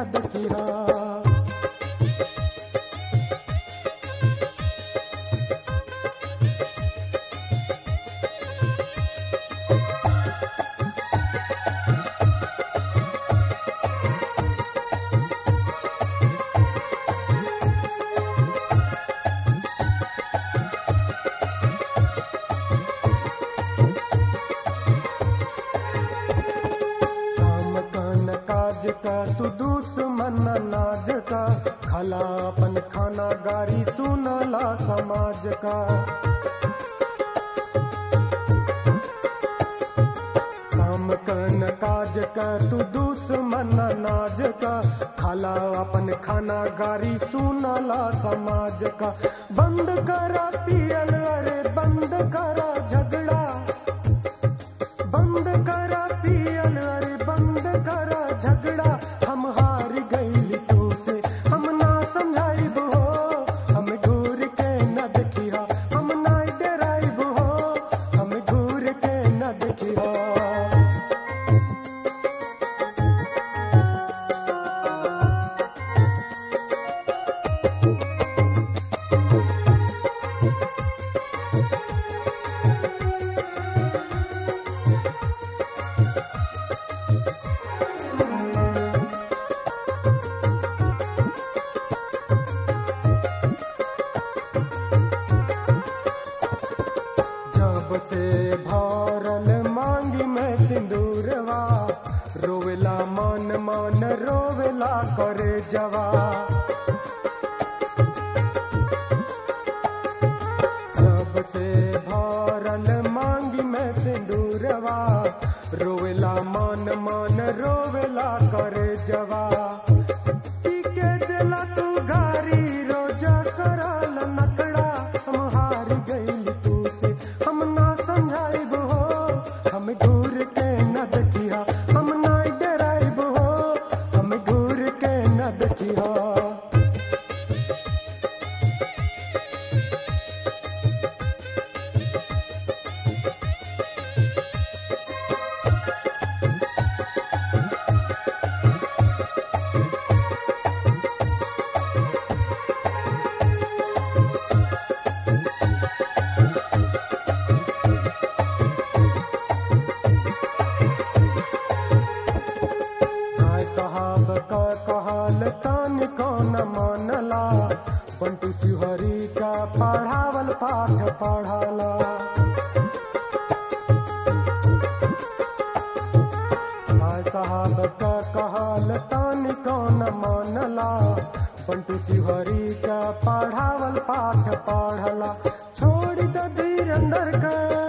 न देखिया काम कान काज का तू दुश्मन नाज का खला अपन खाना गारी सुनला समाज का काम कान काज का तू दुश्मन नाज का खला अपन खाना गारी सुनला समाज का बंद करा पियल अरे बंद करा झगड़ा बंद करा पियल अरे बंद करा झगड़ा हम हार गईल तू से हम ना समझाइब हो हम घूर के न देखिया हम ना डराइब हो हम घूर के न देखिया जब से भरल मांगी में सिंदूरवा रोवेला मन मन रोवेला करे जवा जब से भरल मांगी में सिंदूरवा रोवेला मन मन रोवेला करे जवा पी के दिला तू गारी रोजा करल नकड़ा हम हार गईल तू से हम ना समझाइब हो हम घूर के न देखिया हम ना डराइब हो हम घूर के न देखिया हाय साहब का कहल तान कौन मानला बंटू सिहरी का पढ़ावल पाठ पढ़ला हाय साहब का कहल तान कौन मानला बंटू सिहरी का पढ़ावल पाठ पढ़ला छोड़ द धीरंदर का